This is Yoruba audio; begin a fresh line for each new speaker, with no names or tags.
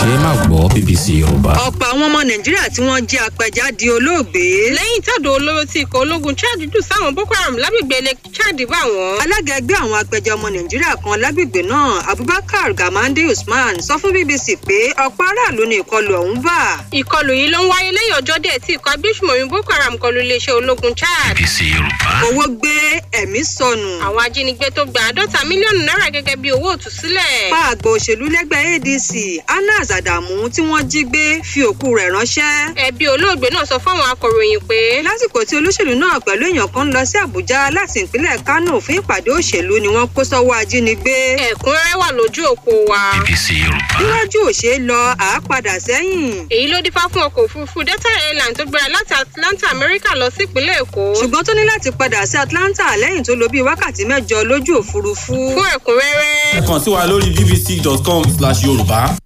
ṣe é má gbọ́ bbc yorùbá.
ọ̀pọ̀ àwọn ọmọ nàìjíríà tí wọ́n jẹ́ apẹja di olóògbé.
lẹ́yìn tàdó olóró tí ikọ̀ ológun chad dù sáwọn boko haram lágbègbè ilẹ̀ chad bá wọn.
alága ẹgbẹ́ àwọn apẹja ọmọ nàìjíríà kan lágbègbè náà abubakar gamande usman sọ fún bbc pé ọ̀pọ̀ aráàlú ni ìkọlù ọ̀hún bà.
ìkọlù yìí ló ń wáyé lẹ́yìn ọjọ́ díẹ̀ tí ikọ̀ agbésùmọ̀mí boko haram kọlu iléeṣẹ́ ológun chad.
bbc yorùbá.
owó gbé ẹ̀mí sọnù.
àwọn ajínigbé tó gba àádọ́ta mílíọ̀nù náírà gẹ́gẹ́ bí owó òtúsílẹ̀.
pa àgbà òṣèlú lẹ́gbẹ́ adc anas adamu tí wọ́n jí gbé fi òkú rẹ̀ ránṣẹ́.
ẹbí olóògbé náà sọ fáwọn akọ̀ròyìn pé.
lásìkò tí olóṣèlú náà pẹ̀lú èèyàn kan ń lọ sí àbújá láti ìpínlẹ̀ kánò fún ìpàdé òṣèlú ni wọ́n kó sọ́wọ́ ajínigbé.
ẹ̀kúnrẹ́rẹ́ wà lójú òpó wa.
bbc yorùbá.
níwájú òṣè lọ àápadà sẹ́yìn.
èyí ló dífá fún ọkọ̀ òfurufú delta airlines tó gbéra láti atlanta amẹ́ríkà lọ sí ìpínlẹ̀ èkó.
ṣùgbọ́n tó ní láti padà sí atlanta lẹ́yìn tó lo bíi wákàtí mẹ́jọ lójú òfurufú.
fún ẹ̀kúnrẹ́rẹ́.
ẹ kàn sí wa lórí bbc.com slash yorùbá.